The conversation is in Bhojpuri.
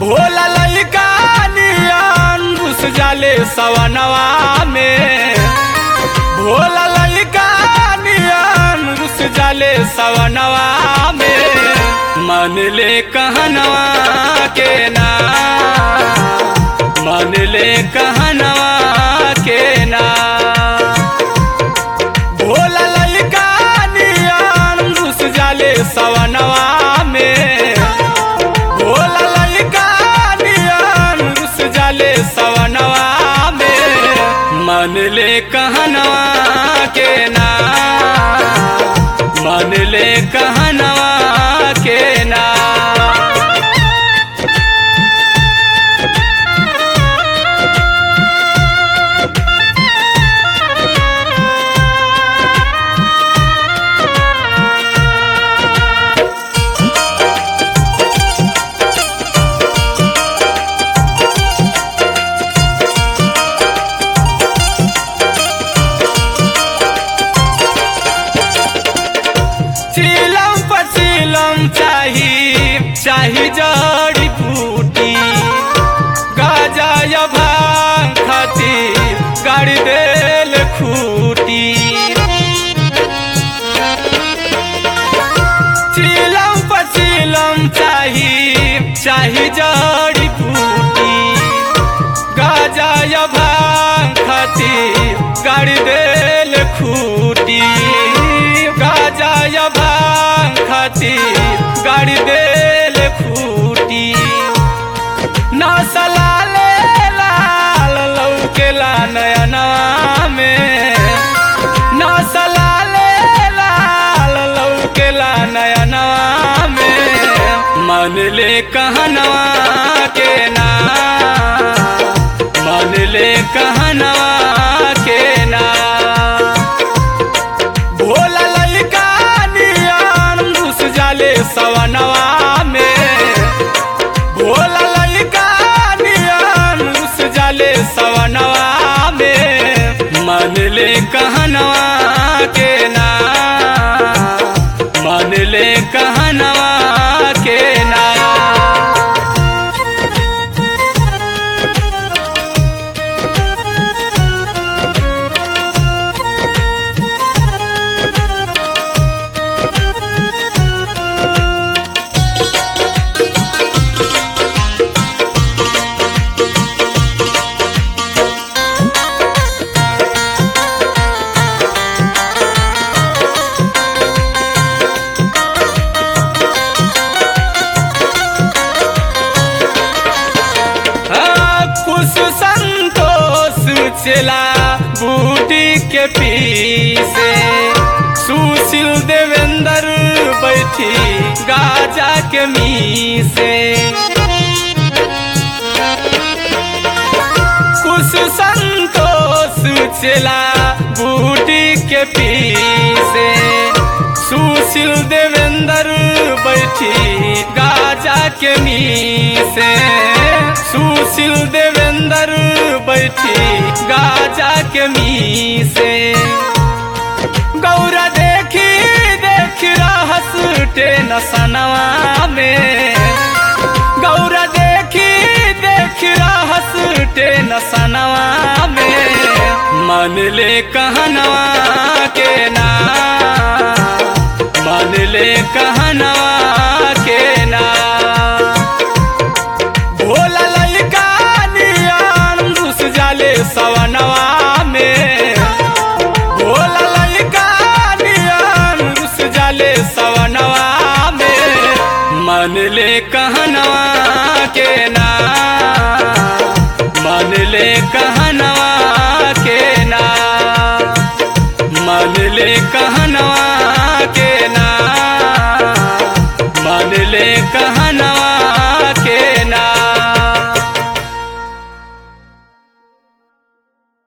भोला लइका नियन घुस जाले सवनवा में भोला लइका नियन घुस जाले सवनवा में मन ले कहनवा के ना मन ले कहनवा के ना भोला लइका नियन घुस जाले सवनवा में भोला लइका नियन घुस जाले सवनवा में मन ले कहनवा के ना मन ले कहनवा के ना चिलम पचिलम चाही चाही जड़ी बूटी गाजा या भांग खाती गाड़ी देल खूटी चिलम पचिलम चाही चाही जड़ी बूटी गाजा या भांग खाती गाड़ी देल खूटी गाजा या भांग खाती गाड़ी देल खूटी नसला ले लाल लौकेला नयना में नसला ले लाल लौकेला नयना में मन ले कहनवा के ना मन ले कहनवा के ना भोला लइका नियन घुस जाले सवनवा में भोला लइका नियन घुस जाले सवनवा में मन ले कहनवा के ना मन ले कहनवा के ना हाँ, कुछ संतोष चला बूटी के पीछे सुशील देवेंद्र बैठी गाजा के मीसे कुछ संतोष चला बूटी के पीछे सुशील देवेंद्र बैठी गाजा के मीसे सुशील देवेंद्र बैठी गाजा के मीसे गौरा देखी देख रहस टेन सनवा में गौरा देखी देख रहस टेन सनवा में मन ले कहनवा के ना मन ले कहनवा के ना भोला लइका नियन घुस जाले सवनवा में भोला लइका नियन घुस जाले सवनवा में मन ले कहनवा के ना